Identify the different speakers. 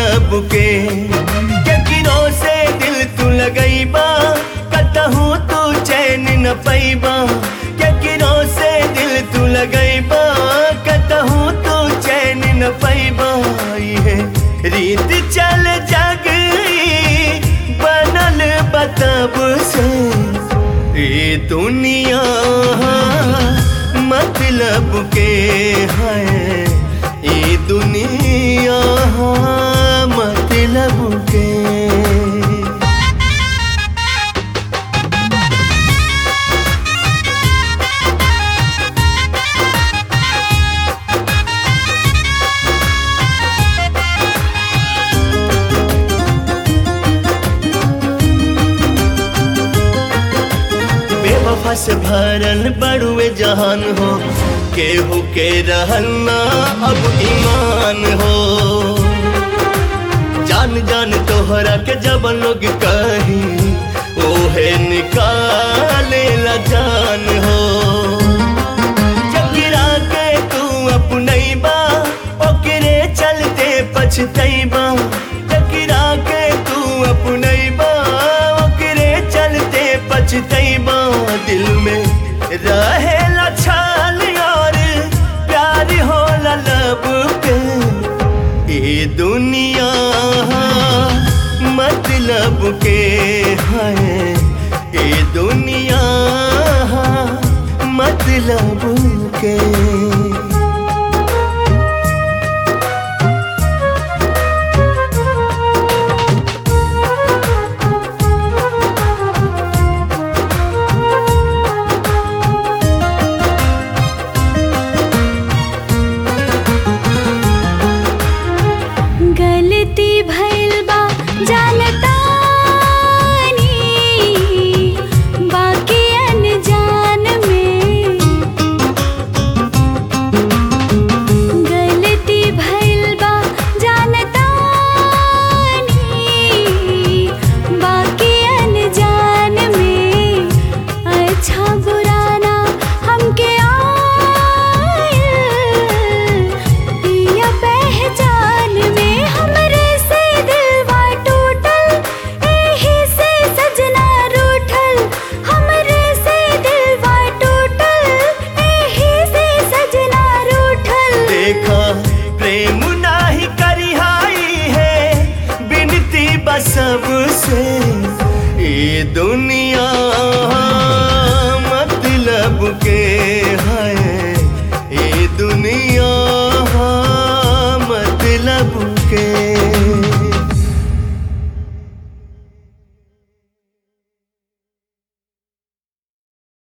Speaker 1: मतलब के केकरो से दिल तू लगैबा कतहू तू चैन न पैबा केकरो से दिल तू लगैबा कतहू तू चैन न पैबा ये रीत चल जग बनल बतब से ये दुनिया मतलब के है ये दुनिया मतलब के बेवफा से भरल बड़ुए जहान हो केहू के रहना अब ईमान हो जान जान तोहरा के जब लोग कही ओहे निकाले ला जान हो जगिरा के तू अपनैबा ओकरे चलते पछतैबा जगिरा के तू अपनैबा ओकरे चलते पछतैबा दिल में रहेला छाल और प्यार होला लब पे ये दुनिया मतलब के है ये दुनिया मतलब के
Speaker 2: गलती भइल बा जानतानी बाकी अनजान में गलती भइल बा जानतानी बाकी अनजान में अच्छा बुरा ना हमके आयल पिया पहचान में हमरे से दिलवा टूटल एही से सजना रूठल हमरे से दिलवा टूटल एही से सजना रूठल
Speaker 1: देखा प्रेम नाही करिहाई है बिनती बसब से ये दुनिया